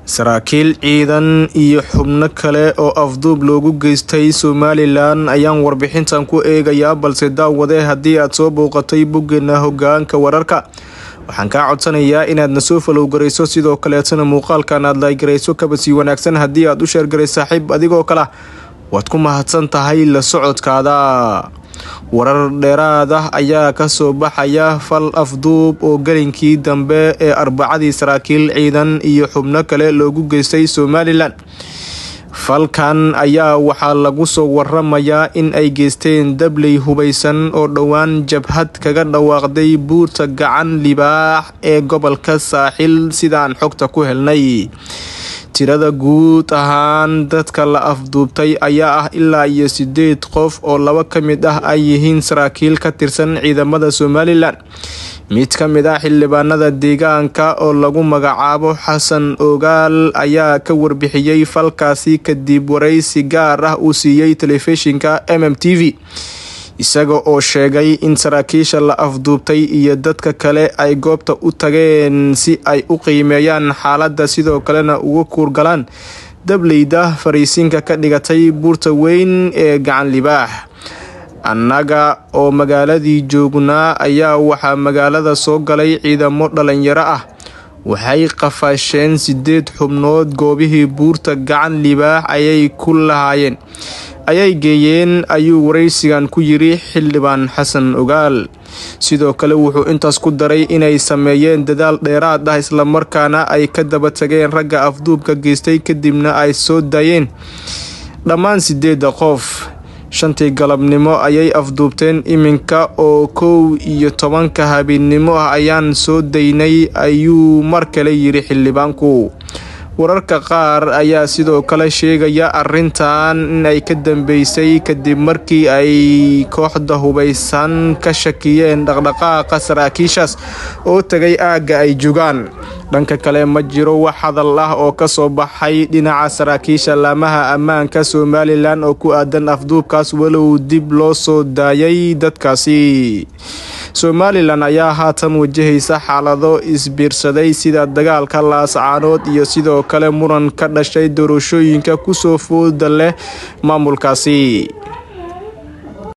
saraakiil ciidan iyo xubno kale oo afduub loogu geystay somalilan ayaan warbixintan ku eegayaa balse daawade haddii aad soo bouqatay boggeena hogaanka wararka waxaan kaa codsanayaa inaad na soo falowgarayso sidoo kaleetana muuqaalkan aad laagarayso kaba sii wanaagsan haddii aad u sheergaray saaxiib adigoo kale waad ku mahadsan tahay la socodkaada warar dheeraad ah ayaa kasoo baxaya fal afduub oo gelinkii dambe ee arbacadii saraakiil ciidan iyo xubno kale loogu geystay somalilan falkan ayaa waxaa lagu soo waramayaa in ay geysteen dabley hubaysan oo dhowaan jabhad kaga dhawaaqday buurta gacan libaax ee gobolka saaxil sidaan xogta ku helnay tirada guud ahaan dadka la afduubtay ayaa ah ilaa iyo sideed qof oo laba ka mid ah ay yihiin saraakiil ka tirsan ciidamada somalilan mid ka mid ah xildhibaanada deegaanka oo lagu magacaabo xasan ogaal ayaa ka warbixiyey falkaasi kadib waraysi gaar ah uu siiyey telefishinka m m t v isaga oo sheegay in saraakiisha la afduubtay iyo dadka kale ay goobta u tageen si ay u qiimeeyaan xaaladda sidoo kalena uga kuurgalaan dableyda fariisinka ka dhigatay buurta weyn ee gacan libaax annaga oo magaaladii joognaa ayaa waxaa magaalada soo galay ciidamo dhalinyaro ah waxay qafaasheen sideed xubnood goobihii buurta gacan libaax ayay ku lahaayeen ayay geeyeen ayuu waraysigan ku yiri xildhibaan xasan ogaal sidoo kale wuxuu intaas ku daray inay sameeyeen dadaal dheeraad ah islamarkaana ay ka daba tageen ragga afduubka geystay kadibna ay soo daayeen dhammaan sideedda qof shantii galabnimo ayay afduubteen iminka oo kow iyo tobanka habeennimo ah ayaan soo daynay ayuu mar kale yiri xildhibaanku wararka qaar ayaa sidoo kale sheegaya arintan inay ka dambeysay kadib markii ay kooxda hubaysan ka shakiyeen dhaqdhaqaaqa saraakiishaas oo tagay aagga ay jogaan dhanka kale ma jiro wax hadal ah oo kasoo baxay dhinaca saraakiisha laamaha ammaanka somalilan oo ku aadan afduubkaas walow dib loo soo daayay dadkaasi somalilan ayaa haatan wajahaysa xaalado isbiirsaday sida dagaalka laascaanood iyo sidoo kale muran ka dhashay doorashooyinka kusoo fooda leh maamulkaasi